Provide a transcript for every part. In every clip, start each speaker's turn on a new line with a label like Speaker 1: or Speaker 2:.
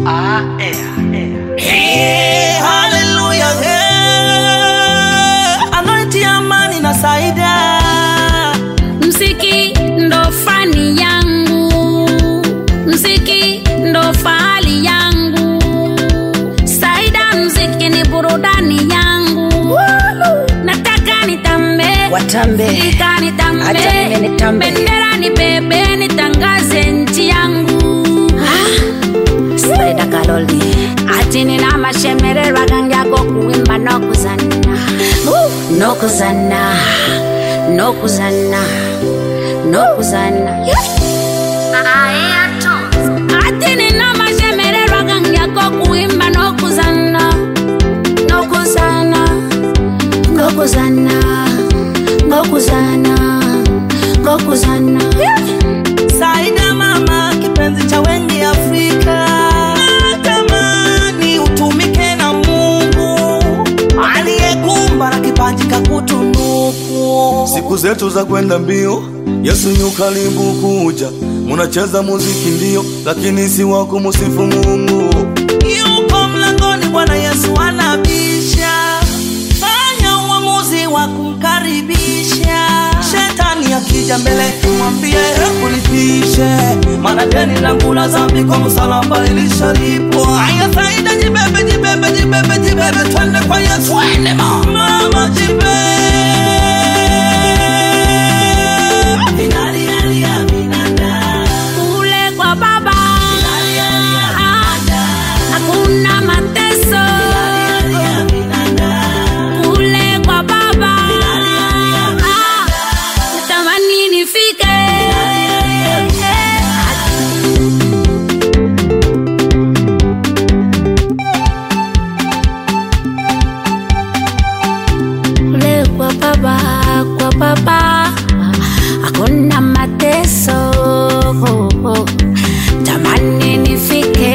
Speaker 1: Ah, eh, eh.
Speaker 2: Hey, hallelujah, hey. Anointing amani na saida
Speaker 3: Mziki ndo fani yangu, mziki ndo fahali yangu, Saida mziki ni burudani yangu. Nataka nitambe,
Speaker 4: Watambe.
Speaker 3: Sika
Speaker 4: Acha mimi
Speaker 3: nitambe,
Speaker 4: nitambe.
Speaker 3: bendera nibebe, nitangaze nchi yangu.
Speaker 4: Saida Kaloli
Speaker 3: ati nina mashemererwa gangi yako kuimba nokuzana
Speaker 4: nokuzana nokuzana nokuzana
Speaker 3: ati nina mashemererwa gangi yako kuimba nokuzana nokuzana
Speaker 4: ngokuzana ngokuzana ngokuzana
Speaker 2: Saida mama, kipenzi cha wengi Afrika, natamani utumike na Mungu aliyekumba na kipaji kakutunuku.
Speaker 5: Siku zetu za kwenda mbio, Yesu yu karibu kuja. Munacheza muziki ndio, lakini si wa kumusifu Mungu.
Speaker 2: Yuko mlangoni, Bwana Yesu anabisha. Fanya uamuzi wa kumkaribisha. Shetani akija mbele, mwambie kulipishe, maana deni langu la dhambi kwa msalaba ilishalipwa. Haya, Saida, jibebe, jibebe, jibebe, jibebe, twende kwa Yesu, twende mama, mama, jibebe. Vinalialia vinanda.
Speaker 3: kule kwa baba hakuna mateso kule kwa baba natamani nifike kule kwa baba kwa baba hakuna mateso tamani nifike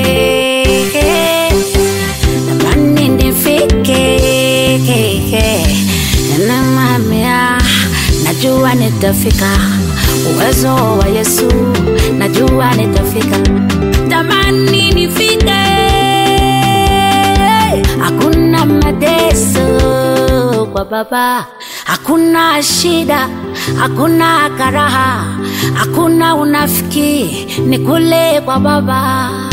Speaker 3: tamani nifike nanamamia najua nitafika uwezo wa yesu najua nitafika tamani nifike hakuna mateso kwa baba hakuna shida hakuna karaha hakuna unafiki ni kule kwa baba